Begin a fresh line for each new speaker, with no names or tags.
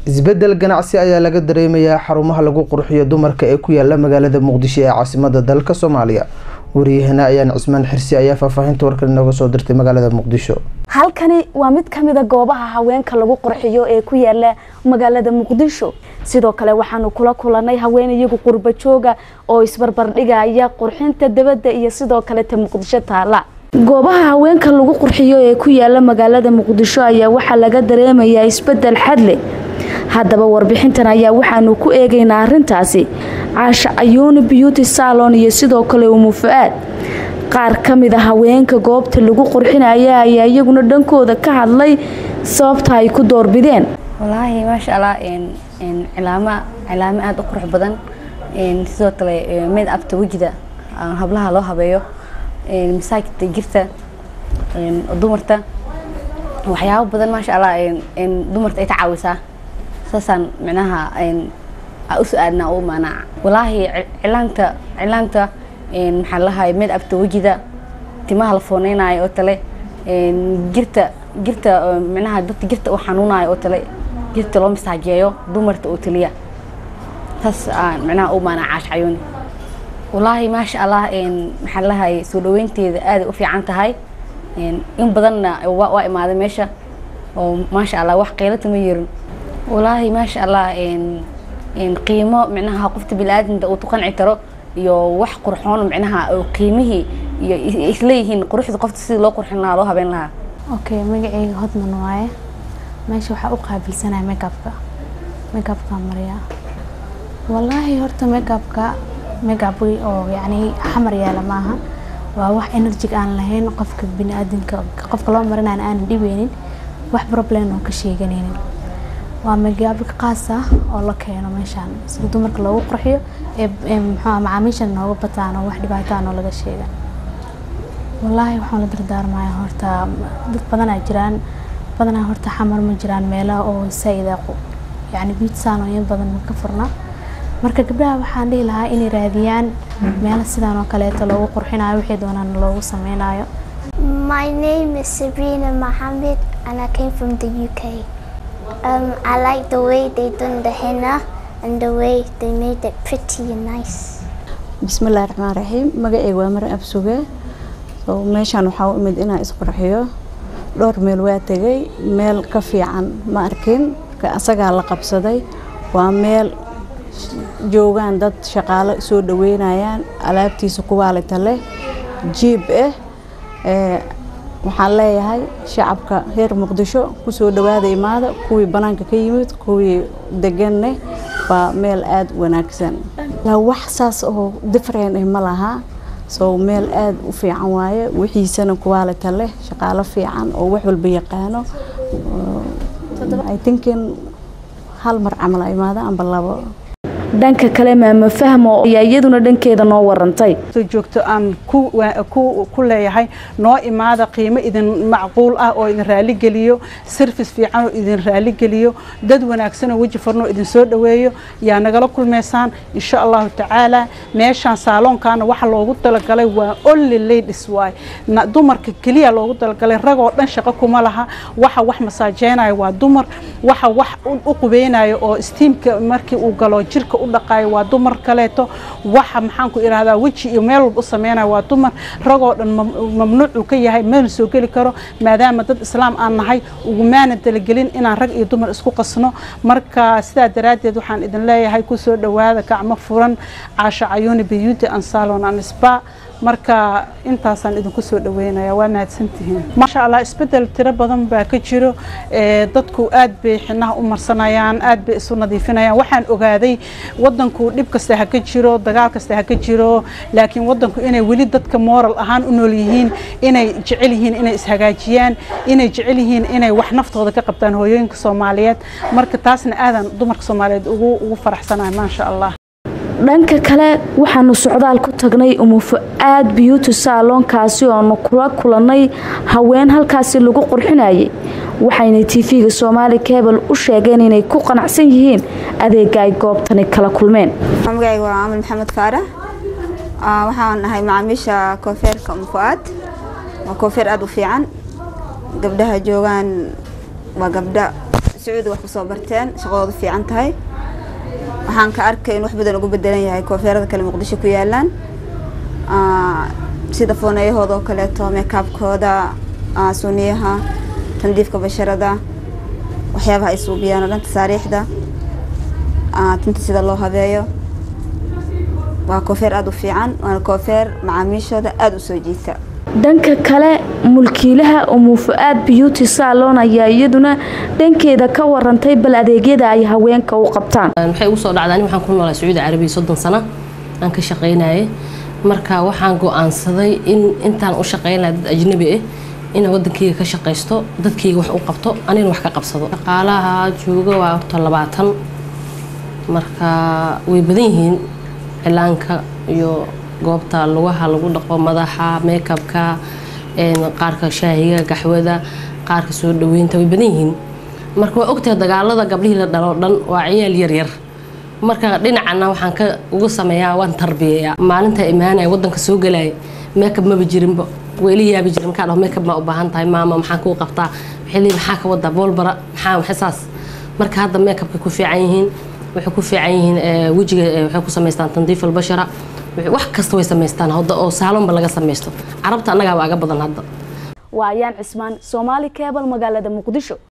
isbedel ganacsi ayaa laga dareemayaa xarumaha lagu qurxiyo dumarka ee ku yaala magaalada muqdisho ee caasimada dalka soomaaliya wariyahana ayaan cismaan xirsi ayaa faahfaahinta warkan inooga soo dirtay magaalada muqdisho
halkani waa mid ka mida goobaha haweenka lagu qurxiyo ee ku yaala magaalada muqdisho sidoo kale waxaanu kula kulanay haween iyagu qurba jooga oo isbarbardhigaya qurxinta dabadda iyo sidoo kaleta muqdisho taala goobaha haweenka lagu qurxiyo ee ku yaala magaalada muqdisho ayaa waxaa laga dareemayaa isbedel xadle haddaba warbixintan ayaa waxaanu ku eegaynaa arintaasi caasha ayuuni beauty salon iyo sidoo kale umu fu-aad qaar ka mid a haweenka goobta lagu qurxinaya ayaa iyaguna dhankooda ka hadlay sababta ay ku doorbideen
walaahi maasha allah cilaamo cilaamo aada u qurux badan sidoo kale made abta wejida hablaha loo habeeyo masaajidta jirta dumarta waxyaabo badan maasha allah dumarta ay ka caawisaa saasaan micnaha u su-aadnaa u imaanaa walaahi cilaanta cilaanta maxaa lahay made abta wejida timaha la fooneynayo oo tale jirta jirta micnaha dadka jirta u xanuunayo oo tale jirta loo masaajeeyo dumarta oo taliya taas aan micnaha u imaanaa caash cayuuni walaahi maasha allah maxaa lahay soo dhaweynteeda aaday u fiican tahay in badanna waa imaaday meesha oo maasha allah wax qeylata ma yerin walaahi maasha allah qiimo micnaha qofta bini-aadamka uu tuqanci karo iyo wax qurxoon micnaha qiimihii iyo isleeyihiin quruxda qofta sidii loo qurxin lahaa loo habeyn lahaa
okay magaceyga hodman waaye meesha waxaa u qaabilsanaya makeupka makeupka marya wallaahi horta makeupka makeup oo yacni xamar yaala maaha waa wax enerjig aan lahayn qofka bini-aadamka qofka loo marinayna aanan dhibeynin wax problem oo ka sheeganaynin waa magaabka qaas ah oo la keeno meeshaan sida dumarka loogu qurxiyo ee muxuu macaamiisha nooga bataan oo wax dhibaataan oo laga sheega wallaahi waxaan la dardaarmaya horta dad badanaa jiraan badanaa horta xamar ma jiraan meelaha oo saa-ida yacni beauty salon badan ma ka furna marka gabdhaha waxaan dhihi lahaa inay raadiyaan meelo sidaan oo kaleeto loogu qurxinayo wixii doonaan loogu sameynayo
My name is Sabrina Mohammed and I came from the UK. Um, I like the way they done the henna and the way they made it pretty and nice.
bismillahi raxmaan raxiim magaceyga waa mar absuge so meeshaan waxaa u imid inaan isqurxiyo dhowr meel waa tegay meel ka fiican ma arkin marka asagaa la qabsaday waa meel joogaan dad shaqaalo soo dhaweynayaan alaabtiisa kuwaalita leh jiib ah waxaan leeyahay shacabka reer muqdisho kusoo dhawaada imaada kuwii banaanka ka yimid kuwii deganne waa meel aada wanaagsan wax saas oo different ah ma laha so meel aada u fiican waaye wixiisana kuwaalita leh shaqaalo fiican oo wax walba yaqaano i thinkin hal mar camal imaada amba labo
dhanka kale maama fahmo ayaa iyaduna dhankeeda noo warantay
joogto aan ku leeyahay noo imaada qiimo idin macquul ah oo idin raaligeliyo service fiican oo idin raaligeliyo dad wanaagsan oo weji farno idin soo dhaweeyo yaa nagala kulmaysaan insha allahu tacaala meeshaan saaloonkaana waxa loogu talagalay waa only ladies waay dumarka keliya loogu talagalay ragoo dhan shaqo kuma laha waxa wax masaajeynaya waa dumar waxa wax u qubeynayo oo steamka markii uu galo jirka u dhaqaayo waa dumar kaleeto waxa maxaanku idhahdaa weji iyo meel walba u sameynayo waa dumar ragoo dhan mamnuucuu ka yahay mana soo geli karo maadaama dad islaam aan nahay ugumaana talagelin inaan rag iyo dumar isku qasno marka sidaa daraaddeed waxaan idin leeyahay kusoo dhawaada gacmo furan caasho cayuuni beauty and salon and spa marka intaasaan idinku soo dhaweynaya waa mahadsantihiin maasha allah isbedel tiro badan baa ka jiro dadku aad bay xinaha u marsanayaan aad bay isu nadiifinayaan waxaan ogaaday wadanku dhib kasta ha ka jiro dagaal kasta ha ka jiro laakiin wadanku inay weli dadka moral ahaan u nool yihiin inay jecel yihiin inay ishagaajiyaan inay jecel yihiin inay wax naftooda ka qabtaan hooyooyinka soomaaliyeed marka taasna aadan dumarka soomaaliyeed ugu ugu faraxsanahay maasha allah
dhanka kale waxaanu socdaal ku tagnay umufu-aad beauty salonkaasi oonu kula kulanay haween halkaasi lagu qurxinayay waxayna tv-ga soomaali cable u sheegeen inay ku qanacsan yihiin adeega ay goobtani kala kulmeen
magacayga waa caamil maxamed faarax waxaan nahay macaamiisha koofeerka umufu-aad waa koofeer aada u fiican gabdhaha joogaan waa gabdha sacuudi wax kusoo barteen shaqadoodu fiican tahay waxaan ka arkay in wax badan ugu bedelan yahay koofeerada kale muqdisho ku yaalaan sida fooneyahooda oo kaleeto meekaabkooda suuniyaha tandiifka basharada waxyaabaha ay suubiyaan oo dhan tasaariixda tinta sida loo habeeyo waa koofeer aada u fiican waana koofeer macaamiishooda aada u soo jiita
dhanka kale mulkiilaha umu fu-aad beauty salon ayaa iyaduna dhankeeda ka warantay bal adeegyada ay haweenka u qabtaan
waxay ugu soo dhacdaa ani waxaan ku noolaa sacuudi carabiya soddon sano aan ka shaqaynayay marka waxaan go-aansaday in intaan u shaqaynaya dad ajnabi ah inaan wadankeyga ka shaqaysto dadkeyga wax u qabto anigana wax ka qabsado shaqaalaha jooga waa horta labaatan marka way badan yihiin cilaanka iyo goobta lugaha lagu dhaqo madaxa meekabka qaarka shaahiga gaxwada qaarka soo dhaweynta way badan yihiin marka waa ogtahay dagaalada gablihii la dhalo dhan waa ciyaal yaryar marka dhinacana waxaan ka uga sameeyaa waan tarbiyayaa maalinta imaanaya wadanka soo galaya meekab maba jirinba weli yaabi jirin markaa dhaho meekab maa u baahan tahay maama maxaan kuu qabtaa waxay leeyihin maxaa ka wadaa boolbara maxaa waxay saas marka hadda meekabkay ku fiican yihiin waxay ku fiican yihiin wejiga waxay ku samaystaan tandiif albashara wax kasta way samaystaan hadda oo saalonba laga samaysto carabta annagaaba aga badan hadda
waa ayaan cismaan soomaali cebal magaalada muqdisho